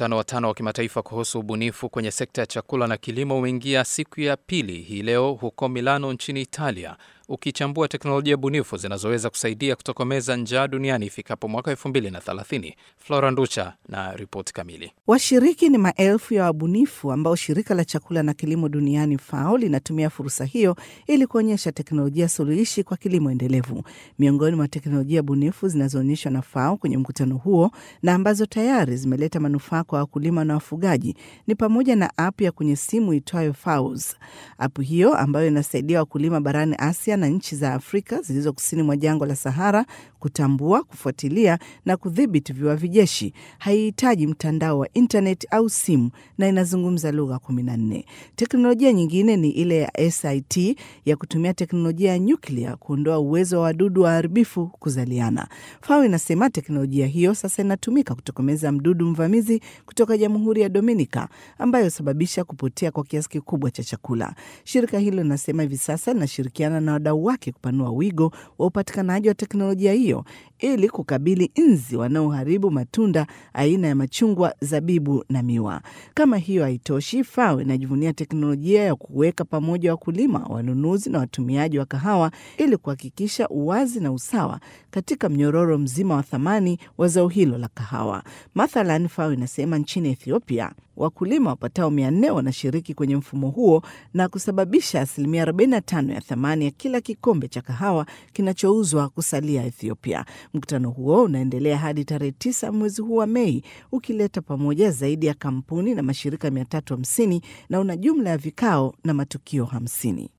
Mkutano wa tano wa kimataifa kuhusu ubunifu kwenye sekta ya chakula na kilimo umeingia siku ya pili hii leo huko Milano nchini Italia, ukichambua teknolojia bunifu zinazoweza kusaidia kutokomeza njaa duniani ifikapo mwaka 2030. Flora Nducha na ripoti kamili. Washiriki ni maelfu ya wabunifu ambao shirika la chakula na kilimo duniani FAO linatumia fursa hiyo ili kuonyesha teknolojia suluhishi kwa kilimo endelevu. Miongoni mwa teknolojia bunifu zinazoonyeshwa na FAO kwenye mkutano huo na ambazo tayari zimeleta manufaa kwa wakulima na wafugaji ni pamoja na app ya kwenye simu itwayo FAOS. App hiyo ambayo inasaidia wakulima barani Asia na nchi za Afrika zilizo kusini mwa jangwa la Sahara kutambua, kufuatilia na kudhibiti viwavi jeshi. Haihitaji mtandao wa intanet au simu na inazungumza lugha kumi na nne. Teknolojia nyingine ni ile ya SIT ya kutumia teknolojia ya nyuklia kuondoa uwezo wa wadudu waharibifu kuzaliana. FAO inasema teknolojia hiyo sasa inatumika kutokomeza mdudu mvamizi kutoka Jamhuri ya Dominica ambayo husababisha kupotea kwa kiasi kikubwa cha chakula. Shirika hilo linasema hivi sasa linashirikiana na wadau wake kupanua wigo wa upatikanaji wa teknolojia hiyo ili kukabili nzi wanaoharibu matunda aina ya machungwa, zabibu na miwa. Kama hiyo haitoshi, FAO inajivunia teknolojia ya kuweka pamoja wakulima, wanunuzi na watumiaji wa kahawa ili kuhakikisha uwazi na usawa katika mnyororo mzima wa thamani wa zao hilo la kahawa. Mathalan, FAO inasema nchini Ethiopia wakulima wapatao mia nne wanashiriki kwenye mfumo huo na kusababisha asilimia 45 ya thamani ya kila kikombe cha kahawa kinachouzwa kusalia Ethiopia. Mkutano huo unaendelea hadi tarehe tisa mwezi huu wa Mei, ukileta pamoja zaidi ya kampuni na mashirika 350 na una jumla ya vikao na matukio 50.